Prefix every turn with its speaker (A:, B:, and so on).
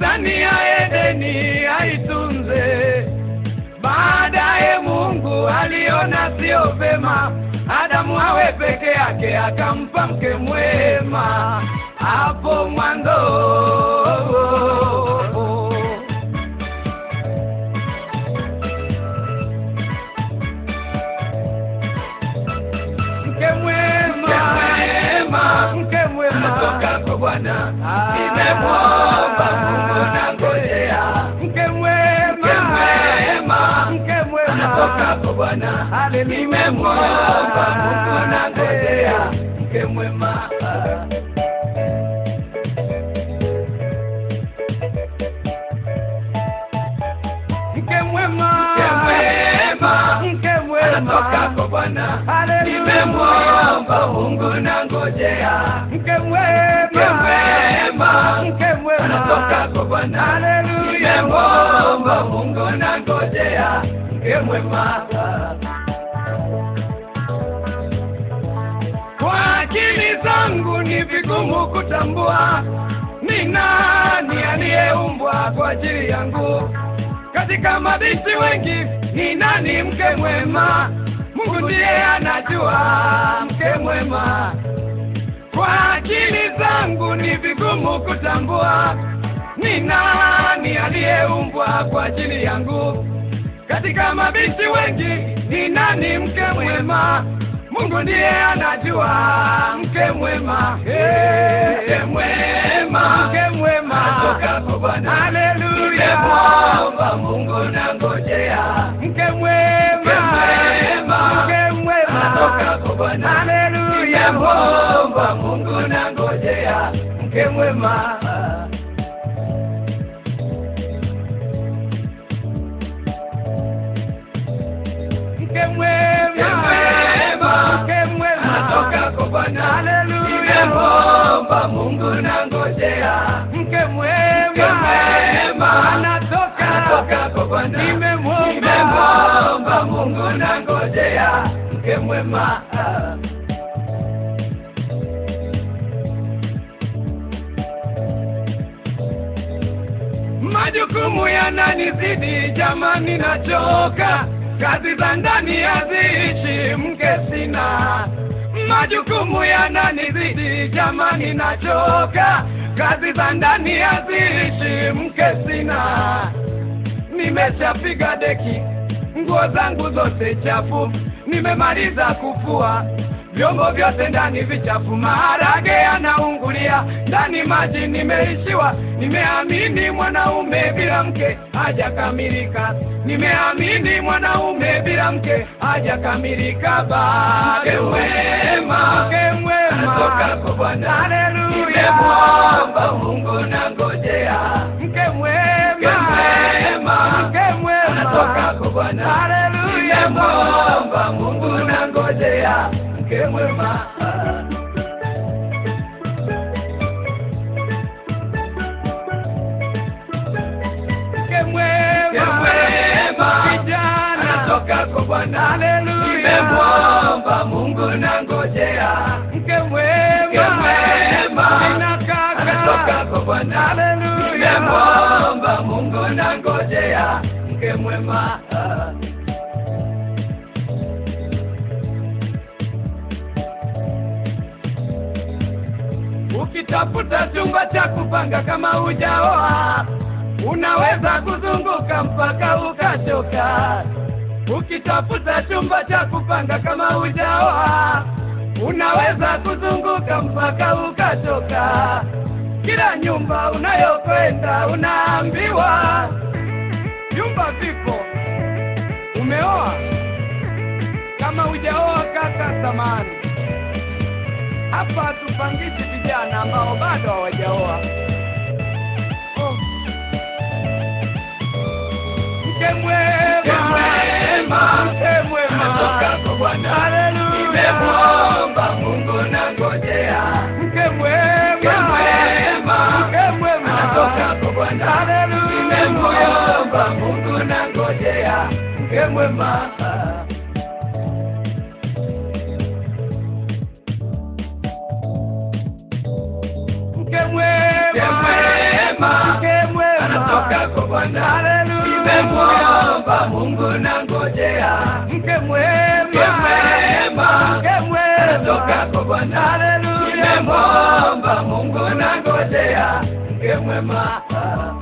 A: bustani ya Edeni aitunze. Baadaye Mungu aliona sio vema Adamu awe peke yake, akampa mke mwema hapo mwanzo. Mke mwema, mke mwema
B: Natoka kwa Bwana,
A: Ah.
B: nimemwomba Mungu na ngojea.
A: mke mwema,
B: Mke mwema,
A: mke mwema
B: Natoka kwa Bwana,
A: Haleluya.
B: nimemwomba Mungu na ngojea. Mke mwema,
A: mke mwema,
B: Mke mwema,
A: mke mwema
B: Natoka kwa Bwana,
A: Haleluya.
B: nimemwomba Mungu na ngojea.
A: mke mwema,
B: Mke mwema,
A: mke mwema
B: Natoka kwa Bwana,
A: Haleluya.
B: nimemwomba Mungu na ngojea. Mke mwema,
A: Kwa akili zangu ni vigumu kutambua ni nani aliyeumbwa kwa ajili yangu. Katika mabisi wengi ni nani mke mwema? Mungu ndiye anajua mke mwema. Kwa akili zangu ni vigumu kutambua ni nani aliyeumbwa kwa ajili yangu. Katika mabisi wengi ni nani mke mwema? Mungu ndiye anajua mke mwema. Hey,
B: mke mwema,
A: mke mwema.
B: Natoka kwa Bwana,
A: Haleluya.
B: nimemwomba Mungu na ngojea.
A: Mke mwema.
B: Mke mwema.
A: Mke mwema.
B: Natoka kwa Bwana,
A: Haleluya.
B: nimemwomba Mungu na ngojea. Mke mwema,
A: Mke mwema.
B: Mke mwema.
A: Mke mwema.
B: Natoka kwa Bwana,
A: Haleluya.
B: nimemwomba Mungu na ngojea.
A: Mke mwema.
B: Mke mwema.
A: Anatoka.
B: Natoka kwa Bwana,
A: Nimemwomba.
B: nimemwomba Mungu na ngojea. Mke mwema,
A: Majukumu yananizidi jamani, nachoka. Kazi za ndani haziishi, mke sina. Majukumu yananizidi jamani, nachoka. Kazi za ndani haziishi, mke sina. Nimeshapiga deki, nguo zangu zote chafu, nimemaliza kufua vyombo vyote ndani vichafu, maharage yanaungulia ndani, maji nimeishiwa. Nimeamini mwanaume bila mke hajakamilika, nimeamini mwanaume bila mke hajakamilika. Bado
B: Mke mwema.
A: mke mwema,
B: Natoka kwa Bwana,
A: haleluya,
B: nimemwomba Mungu na ngojea.
A: mke mwema,
B: Mke mwema.
A: mke mwema,
B: Natoka kwa Bwana,
A: haleluya,
B: nimemwomba Mungu na ngojea. Mke mwema,
A: mke mwema,
B: Mke mwema.
A: kijana,
B: Natoka kwa Bwana,
A: haleluya,
B: nimemwomba Mungu na ngojea.
A: mke mwema,
B: Mke mwema.
A: nina kaka,
B: Natoka kwa Bwana,
A: haleluya,
B: nimemwomba Mungu na ngojea. Mke mwema,
A: ukitafuta chumba cha kupanga kama hujaoa unaweza kuzunguka mpaka ukachoka. Ukitafuta chumba cha kupanga kama hujaoa unaweza kuzunguka mpaka ukachoka. Kila nyumba unayokwenda unaambiwa vyumba vipo. Umeoa kama hujaoa, kaka, samani hapa hatupangishi vijana ambao bado hawajaoa. Oh. Mke mwema,
B: Mke mwema.
A: mke mwema,
B: Natoka kwa Bwana,
A: haleluya,
B: nimemwomba Mungu na ngojea.
A: mke mwema,
B: Mke mwema.
A: mke mwema,
B: Natoka kwa Bwana,
A: haleluya,
B: nimemwomba Mungu na ngojea. Mke mwema,
A: mke mwema,
B: Mke mwema.
A: mke mwema,
B: natoka kwa Bwana
A: Haleluya.
B: nimemwomba Mungu na ngojea
A: Mke mwema.
B: Mke mwema.
A: Mke mwema.
B: natoka kwa Bwana
A: Haleluya.
B: nimemwomba Mungu na ngojea mke mwema